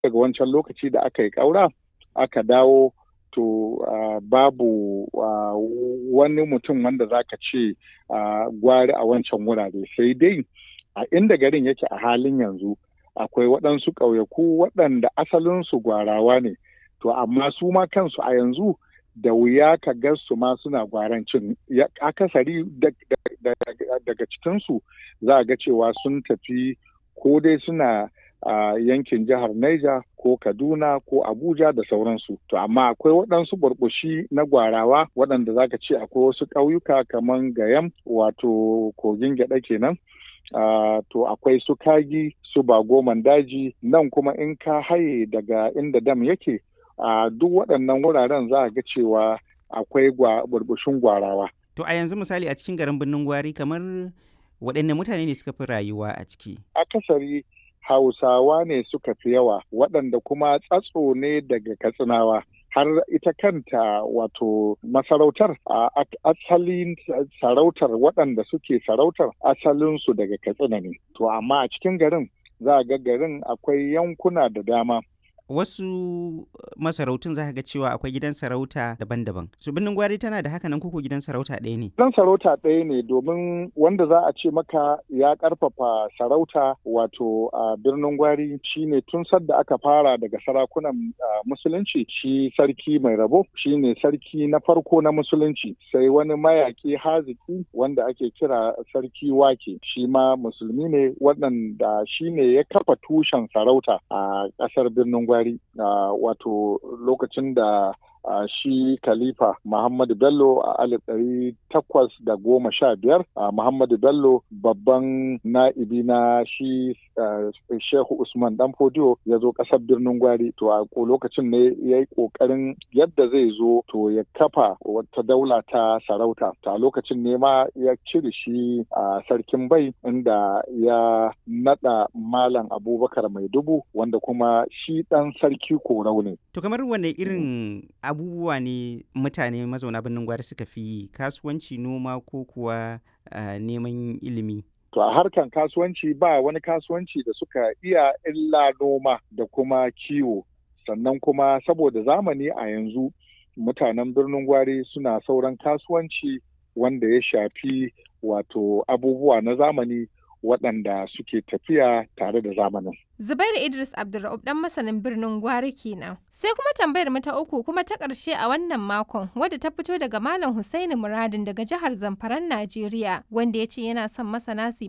daga wancan lokaci da aka yi ƙaura aka dawo to uh, babu uh, wani mutum wanda za ka ce uh, gwari a wancan wurare sai dai a inda garin yake a halin yanzu akwai waɗansu ƙauyaku waɗanda asalinsu gwarawa ne to amma su ma kansu a yanzu da wuya ka ga su ma suna gwarancin akasari daga cikinsu za a ga cewa sun tafi ko dai suna a yankin jihar Niger ko Kaduna ko Abuja da sauransu. To amma akwai waɗansu burbushi na gwarawa waɗanda zaka ce akwai wasu ƙauyuka kamar Gayam wato kogin gyaɗa kenan. Uh, to akwai su kagi su bagoman daji nan kuma in ka haye daga inda dam yake a uh, duk waɗannan wuraren za a ga cewa akwai burbushin gwarawa. To a yanzu misali a cikin garin birnin gwari kamar waɗanne mutane ne suka fi rayuwa a ciki? Akasari Hausawa ne suka fi yawa waɗanda kuma tsatso ne daga Katsinawa. Har ita kanta wato masarautar a asalin sarautar waɗanda suke sarautar asalinsu daga Katsina ne. To amma a cikin garin za a ga garin akwai yankuna da dama. wasu masarautun za ga cewa akwai gidan sarauta daban-daban. Su birnin gwari tana da haka nan koko gidan sarauta ɗaya ne? Gidan sarauta ɗaya ne domin wanda za a ce maka ya ƙarfafa sarauta wato a birnin gwari shine tun sadda aka fara daga sarakunan musulunci shi sarki mai rabo shine sarki na farko na musulunci sai wani mayaki haziki wanda ake kira sarki wake shi ma musulmi ne waɗanda shine ya kafa tushen sarauta a ƙasar birnin gwari. Buhari uh, wato lokacin da uh, shi Khalifa Muhammadu Bello a alif ɗari takwas da goma sha biyar uh, Muhammadu Bello babban na'ibi na shi Shehu Usman Dan Fodiyo ya zo ƙasar birnin Gwari to a lokacin ne ya yi ƙoƙarin yadda zai zo to ya kafa wata daula ta sarauta ta lokacin ne ma ya cire shi a sarkin bai inda ya naɗa Malam Abubakar Mai Dubu wanda kuma shi ɗan sarki korau ne. To kamar wane irin abubuwa ne mutane mazauna birnin gwari suka fi kasuwanci noma ko kuwa uh, neman ilimi? To a harkan kasuwanci ba wani kasuwanci da suka iya illa noma da kuma kiwo. Sannan kuma saboda zamani a yanzu mutanen birnin gwari suna sauran kasuwanci wanda ya shafi wato abubuwa na zamani waɗanda suke tafiya tare da zamanin. Zubairu Idris Abdulra'ub dan masanin birnin Gwari kenan. Sai kuma tambayar mu ta uku kuma ta ƙarshe a wannan makon wadda ta fito daga Malam Husaini Muradin daga jihar Zamfaran Najeriya wanda ya ce yana son masana su